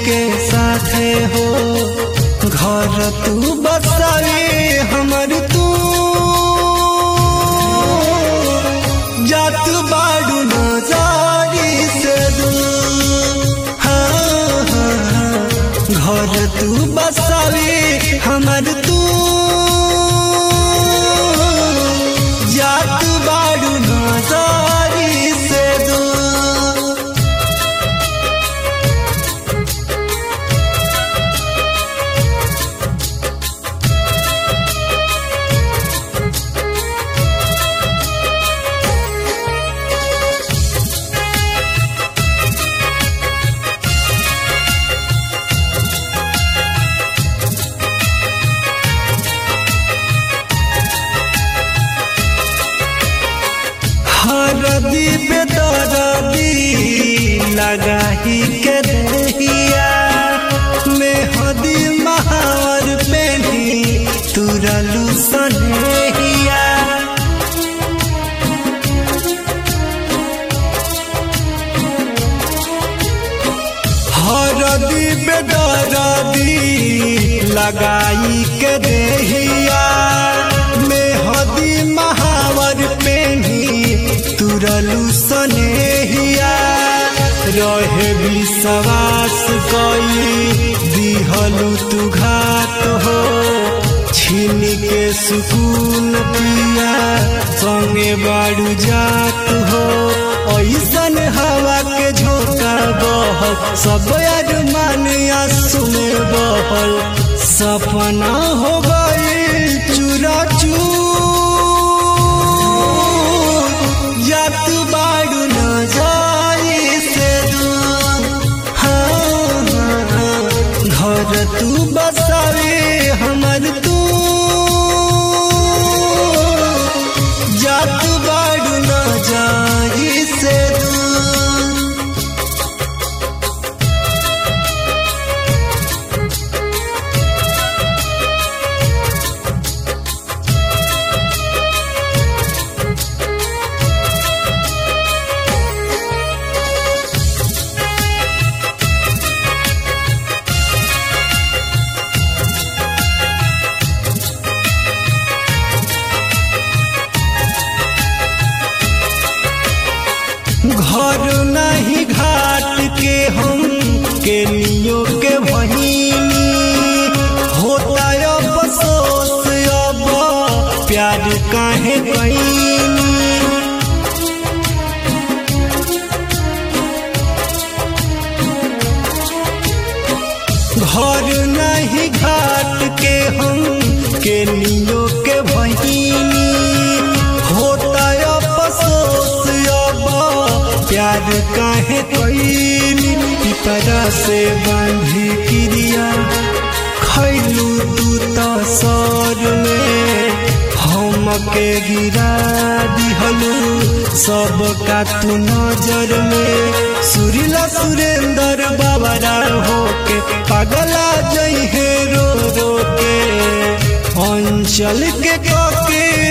के साथे हो घर तू बसावे हमर तू जात बाड़ू नजारी से दूर हाँ, हाँ, हाँ। घर तू बसावे हमर तू जात बाड़ू नजारी से दूर हरदी बेदरदी लगाही के दहिया मेहदी महावर पेनी तुरलू सनेहिया हरदी बेदरदी लगाई के देहिया मेहदी महावर पेनी तुरलू सनेहिया रहे विश्वास कई दिहलू तू घात हो छीन के सुकून पिया संगे बाड़ू जात हो ऐसन हवा के झोंका बहल सब अरमान आंसू में बहल सपना हो गई चूरा जात बाड़ू न जाई से दूर हाँ, हाँ, हाँ। घर तू बसावे हमर तू जात बाड़ू न जाई से दूर घर नहीं घाट के हम के लियो के बहिनी होता अब अफसोस अब प्यार काहे कईनी घर नहीं घाट के हम के लियो के बहिनी होता अफसोस अब प्यार काहे कईनी पिपरा से बांधी क्रिया खैलू तू तो सर में हम के गिरा दिहलू सब का तू नजर में सुरीला सुरेंद्र बाबरा होके पगला जई है रो रो के अंचल के कके